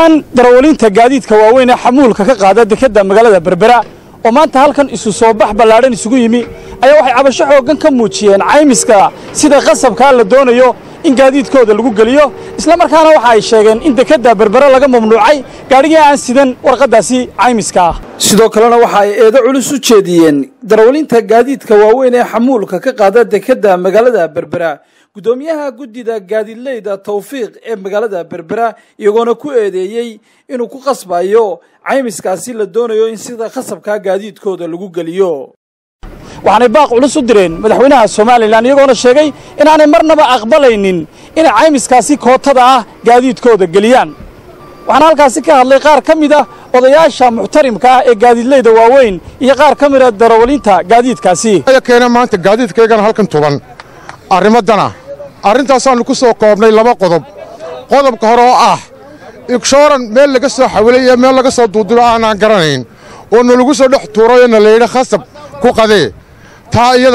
ahaan darawaliinta gaadiidka waaweyn ee xamuulka ka qaada dekedda magaalada berbera oo maanta halkan isu soo bax ballaadhan isugu yimi ayaa waxay cabasho xooggan ka muujiyeen caymiska sida qasabkaa la doonayo in gaadiidkooda lagu geliyo islamarkaana waxa ay sheegeen in dekedda berbera laga mamnuucay gaadhigii aan sidan warqaddaasi caymiska ah sidoo kalena waxa ay eedo culus u jeediyeen darawaliinta gaadiidka waaweyn ee xamuulka ka qaada dekedda magaalada berbera guddoomiyaha guddida gaadiidleyda tawfiiq ee magaalada berbera iyagoona ku eedeeyey inuu ku qasbayo caymiskaasi la doonayo in sida khasabkaa gaadiidkooda lagu geliyo waxaanay baaq culus u direen madaxweynaha somalilan iyagoona sheegay inaanay marnaba aqbalaynin inay caymiskaasi kootada ah gaadiidkooda geliyaan waxaana halkaasi ka hadlay qaar ka mid a odayaasha muxtarimka ah ee gaadiidleyda waaweyn iyo qaar ka mid a darawaliinta gaadiidkaasi keena maanta gaadiidkaygana halkan tuban arrimadana arrintaasaannu ku soo koobnay laba qodob qodobka hore oo ah igshooran meel laga soo xawilay iyo meel laga soo duudubo aanaan garanayn oo nalagu soo dhex tuurayoo na layidhi khasab ku qadee taa iyada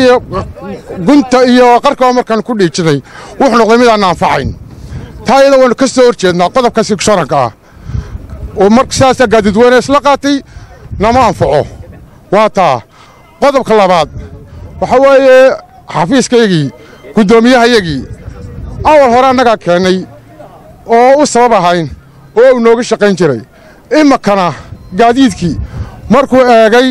gunta iyo qarkaba markaan ku dhiijiday wuxuu noqday midaan anfacayn taa iyada waannu ka soo hor jeednaa qodobkaas igshooranka ah oo mar sidaasaa gaadiidweyne isla qaatay nama anfaco waa taa qodobka labaad waxaa weeye xafiiskaygii guddoomiyahayagii awal hore annagaa keennay oo u sabab ahayn oo uu nooga shaqayn jiray iminkana gaadiidkii markuu eegay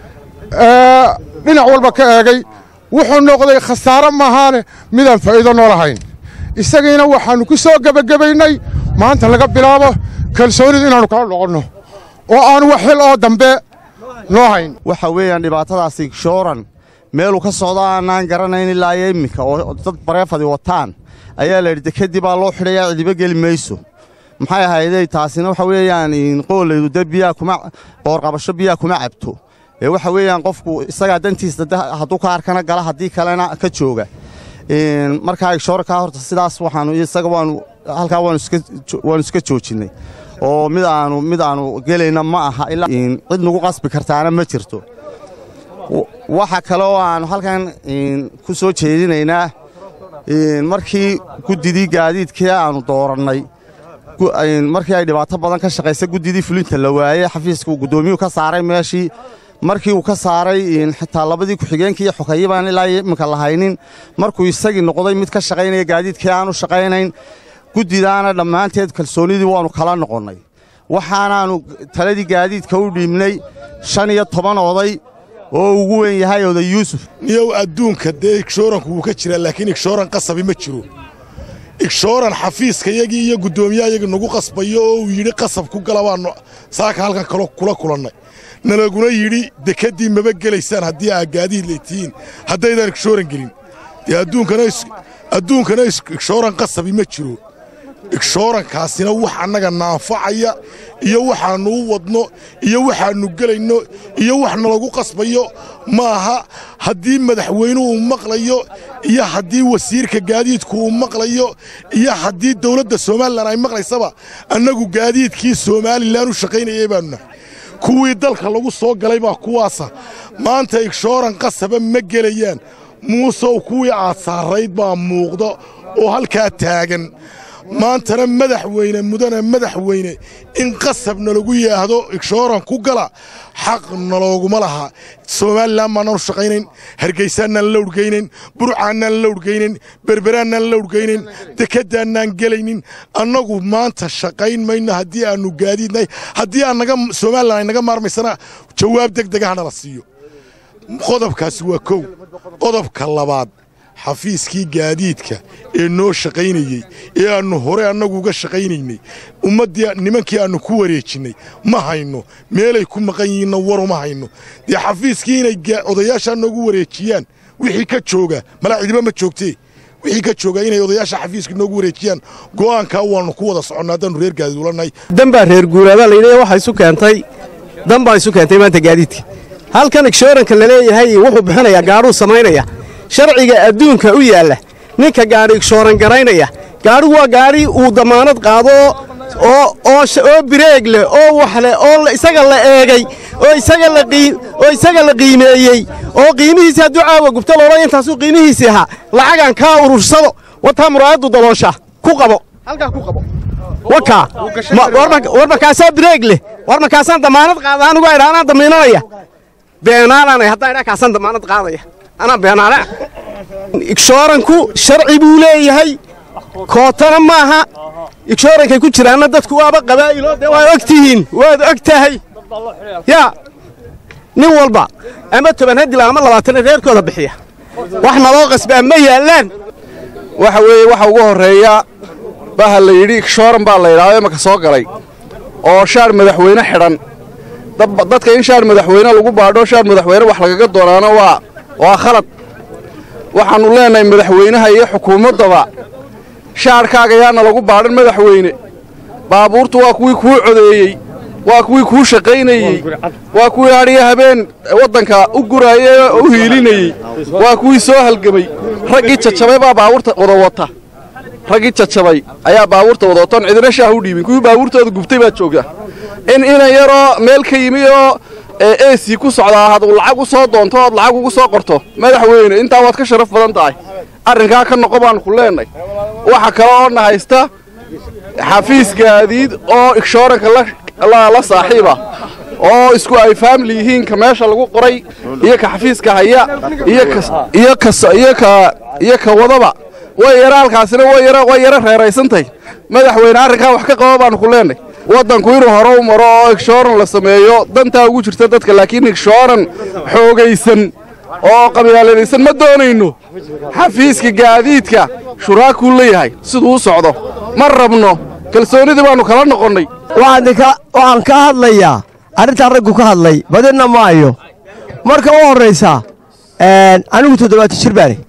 dhinac walba ka eegay wuxuu noqday khasaare maahaane midaan faa'iido noo lahayn isagiina waxaannu ku soo gebagabaynay maanta laga bilaabo kalsoonidu inaannu kala noqonno oo aanu wax xil oo dambe noo hayn waxa weeyaan dhibaatadaasi igshooran meeluu ka socdo aanaan garanayn ilaa iyo imminka oo dad bareefadi wataan ayaa layidhi dekedii baa loo xidhayaa cidiba geli mayso maxay ahaydey taasina waxa weeyaan qoolaydu de biyaa kuma qoorqabasho biyaa kuma cabto ee waxa weeyaan qofku isagaa dantiisa hadduu ka arkana gala haddii kalena ka jooga markaa igshoorankaa horta sidaas waxaanu isaga waanu halkaa waanu iska joojinnay oo mid aanu mid aanu gelayna ma aha ilaa cid nagu qasbi kartaana ma jirto waxa kale oo aannu halkan ku soo jeedinaynaa markii guddidii gaadiidkii aannu doorannay markii ay dhibaato badan ka shaqaysa guddidii fulinta la waayey xafiiska uu guddoomiyuhu ka saaray meeshii markii uu ka saaray xitaa labadii ku-xigeenkii iyo xogeeye baan ilaa iminka lahaynin markuu isagii noqday mid ka shaqaynaya gaadiidkii aanu shaqaynayn guddidaana dhammaanteed kalsoonnidii waannu kala noqonnay waxaanaannu taladii gaadiidka u dhiibnay shan iyo toban oday oo ugu weyn yahay oday yuusuf niyow adduunka dee igshooranku wuu ka jiraa laakiin igshooran qasabi ma jiro igshooran xafiiskayagii iyo guddoomiyaayagii nagu qasbayo oo uu yidhi qasab ku gala baannu saaka halkan kalo kula kulannay nalaguna yidhi dekeddii maba gelaysaan haddii aa gaadiid laytihiin haddaydaan igshooran gelin dee adduunkana igshooran qasabi ma jiro igshoorankaasina wax annaga naanfacaya iyo waxaannu u wadno iyo waxaannu gelayno iyo wax nalagu qasbayo maaha haddii madaxweynuhu uu maqlayo iyo haddii wasiirka gaadiidku uu maqlayo iyo haddii dawladda somalilan ay maqlaysaba annagu gaadiidkii somalilan u shaqaynayay baannu nahay kuwii dalka lagu soo galay baa kuwaasa maanta igshooran qasaba ma gelayaan muusow kuwii aad saarayd baa muuqda oo halkaa taagan maantana madaxweyne mudane madaxweyne in qasab nalagu yaahdo igshooran ku gala xaq nalooguma laha somalilan baannaan u shaqaynayn hargaysaannaan la urgaynayn burcaannaan la urgaynayn berberaannaan la urgaynayn dekeddaannaan gelaynin annagu maanta shaqayn mayno haddii aannu gaadiidnahay haddii aannaga somalilan ay naga maarmaysana jawaab deg degaha nala siiyo qodobkaasi waa kow qodobka labaad xafiiskii gaadiidka ee noo shaqaynayey ee aannu hore annagu uga shaqaynaynay ummaddii nimankii aannu ku wareejinnay ma hayno meelay ku maqan yihiinna waruma hayno dee xafiiskii inay odayaashaa noogu wareejiyaan wixii ka jooga malaa cidiba ma joogtee wixii ka jooga inay odayaasha xafiiska noogu wareejiyaan go'aankaa waannu ku wada soconnaa haddaannu reer gaadiid ulannahay danbaa reer guuraadaa layidhi waxa isu keentay dan baa isu keentay maanta gaadiidka halkan igshooranka la leeyahay wuxuu bixinayaa gaadhuu samaynaya sharciga adduunka u yaalla ninka gaadhi igshooran garaynaya gaadhigu waa gaadhi uu damaanad qaado oo bireeg leh oo wax leh oo isaga la eegay oo isaga la qiimeeyey oo qiimihiisi hadduu caawa gubto loola intaasuu qiimihiisii ahaa lacagaan kaa urursado wataa muraayaddu daloosha ku qabo waka war markaasaa bireeg leh war markaasaan damaanad qaada anigu idha anaa damiinanaya beenaalanay haddaan idhaa kaasaan damaanad qaadaya anaa beenaale igshooranku sharci buu leeyahay kootana maaha igshoorankay ku jiraanna dadku waaba qabaa'ilo dee waad og tihiin waad og tahay yaa nin walba ama toban hadila ama labaatan reerkooda bixiya wax naloo qasbaa ma yaallaan waxa weeye waxa ugu horreeya baha la yidhi igshooran baa la yidhaahdo imaka soo galay oo shaar madaxweyne xidhan dadka in shaar madaxweyne lagu baadho shaar madaxweyne wax lagaga doonaano waa waa khalad waxaannu leenahay madaxweynaha iyo xukuumaddaba shaarkaaga yaana lagu baadhan madaxweyne baabuurtu waa kuwii kuu codeeyey waa kuwii kuu shaqaynayey waa kuwii hadhiyo habeen waddanka u guraayey oo u hiilinayey waa kuwii soo halgemay raggii jajabay baa baabuurta wada wata raggii jajabay ayaa baabuurta wada watoon cidina shaah u dhiibin kuwii baabuurtooda gubtay baa jooga in inan yaroo meel ka yimi oo eesii ku socdaa had lacag u soo doonto ood lacag ugu soo qorto madaxweyne intaa waad ka sharaf badan tahay arrinkaa ka noqo baannu ku leenay waxa kale oo na haysta xafiis gaadiid oo igshooranka la saaxiiba oo isku ay faamili yihiin ka meesha lagu qoray iyo ka xafiiska haya iyo ka wadaba way yara halkaasina way yaro reeraysantay madaxweyne arrinkaa wax ka qaba baannu ku leenay waddanku inuu hore u maro oo igshooran la sameeyo dantaa ugu jirta dadka laakiin igshooran xoogaysan oo qabyaaladaysan ma doonayno xafiiska gaadiidka shuraakuu leeyahay siduu u socdo ma rabno kalsoonnidii baannu kala noqonnay waxaan ka hadlayaa arrintaan raggu ka hadlay badinna maayo marka u horraysa anigu toddobaatan jir baane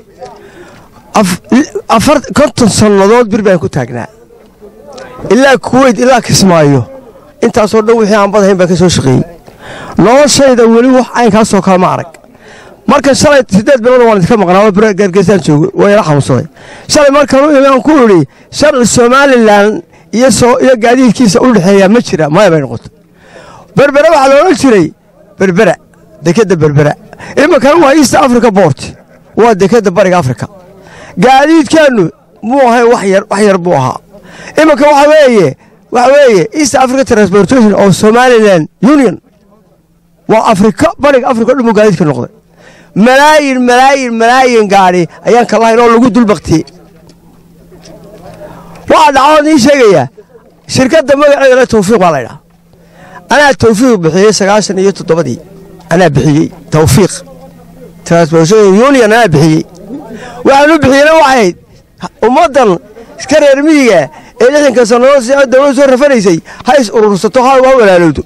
konton sannadood bir baan ku taagnaa ilaa kuweyt ilaa kismaayo intaasoo dhan wixii aan badahayn baan ka soo shaqeeyey noloshayda weli wax caynkaasoo kale ma arag markan shalay siddeed bilood waan idinka maqnaa gaargeysaan joogo waa ila xanuunsaday shalay markan u imaan ku idhi sharci somalilan iyo iyo gaadiidkiisa u dhexeeyaa ma jira maya bay noqoto berbere waxaa la odhan jiray berbera dekedda berbera iminkana waa east africa bort waa dekedda bariga africa gaadiidkeennu muu ahay wax yar wax yar buu ahaa iminka waxa weeye waxa weeye east africa transportation of somaliland union waa afrika bariga africa o dhan buu gaadiidka noqday malaayin malaayin malaayin gaadhi ayaan ka lahayn oo lagu dulbaktiyey waxaa dhacdood ii sheegayaa shirkadda magaceedana tawfiiq baa laydhaha anaa tawfiiq bixiyey sagaashan iyo toddobadii anaa bixiyey tawfiiq transportation union anaa bixiyey waxaan u bixiyeyna waxayd ummaddan iska reer miyiga ee lixdanka sannadood si dawlad soo rafanaysay ha is urursato ha waa walaalowdo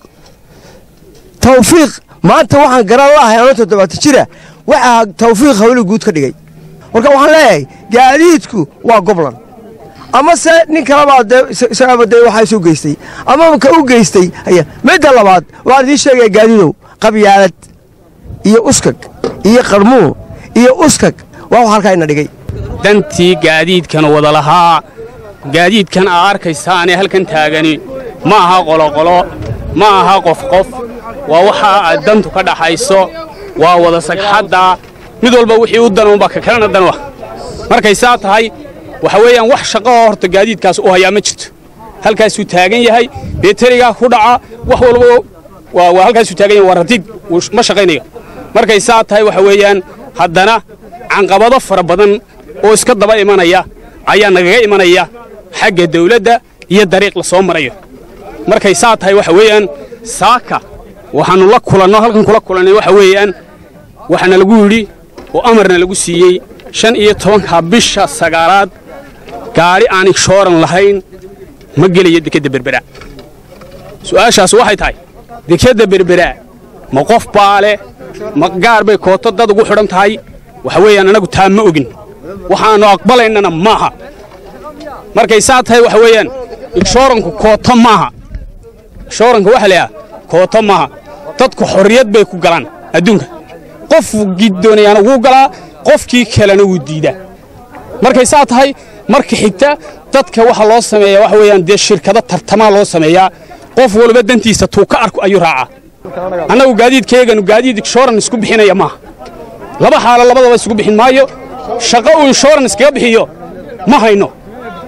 tawfiiq maanta waxaan garan laahay anoo toddobaatan jira waxaa tawfiiq hawli guud ka dhigay marka waxaan leeyahay gaadiidku waa goblan ama se nin kalebaa dee isagaaba dee waxaa isu geystay ama ka u geystay aya midda labaad waxaan idiin sheegaya gaadiidow qabyaalad iyo uskag iyo qarmuun iyo uskag waa wax halkaa ina dhigay dantii gaadiidkan wada lahaa gaadiidkan aa arkaysaanee halkan taagani ma aha qoloqolo ma aha qof qof waa waxa aad dantu ka dhaxayso waa wada sagxadda mid walba wixii u danunba ka kalena danwa markay saa tahay waxa weeyaan wax shaqo oo horta gaadiidkaas u hayaa ma jirto halkaasuu taagan yahay beterigaa ku dhaca wax walba waa halkaasuu taagan yahay waa ratiid ma shaqaynayo markay saa tahay waxa weeyaan haddana canqabado fara badan oo iska daba imanaya ayaa nagaga imanaya xagga dawladda iyo dariiq la soo marayo markay saa tahay waxa weeyaan saaka waxaannu la kulanno halkan kula kulannay waxa weeyaan waxaana lagu yidhi oo amarna lagu siiyey shan iyo tobanka bisha sagaalaad gaadhi aan igshooran lahayn ma gelayo dekedda berbera su'aashaas waxay tahay dekedda berbera ma qof baa leh ma gaar bay kooto dad ugu xidhan tahay waxa weeyaan annagu taa ma ogin waxaannu aqbalaynana maaha markay saa tahay waxa weeyaan igshooranku kooto maaha igshooranka waxa la yidhaha kooto maaha dadku xorriyad bay ku galaan adduunka qofkii doonayaana wuu galaa qofkii kalena wuu diidaa markay saa tahay marka xigta dadka waxa loo sameeyaa waxa weeyaan dee shirkado tartamaa loo sameeyaa qof walba dantiisa tuu ka arko ayuu raacaa annagu gaadiidkayganu gaadiid inshooran isku bixinaya maaha laba xaalo labadaba isugu bixin maayo shaqo uu inshooran iskaga bixiyo ma hayno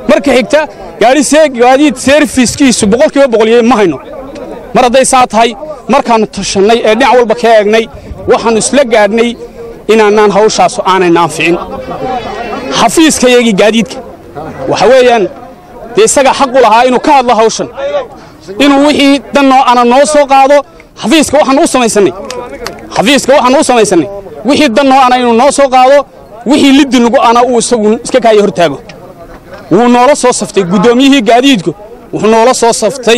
marka xigta gaadhi gaadiid seerfiskiisu boqolkiiba boqoliyey ma hayno mar hadday saa tahay markaannu tashannay ee dhinac walba ka eegnay waxaannu isla gaadhnay inaanaan hawshaasu aanay naanficin xafiiskayagii gaadiidka waxa weeyaan dee isagaa xaq u lahaa inuu ka hadlo hawshan inuu wixii dannoo ana noo soo qaado xafiiska waxaannu u samaysannay xafiiska waxaannu u samaysannay wixii dannoo ana inuu noo soo qaado wixii liddi nugu ana uu isagu iska kaaya hor taago wuu noola soo saftay guddoomiyihii gaadiidku wuxuu noola soo saftay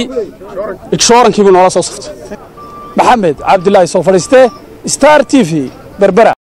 igshoorankiibuu noola soo saftay maxamed cabdilaahi soo fadhiistee star t v berbera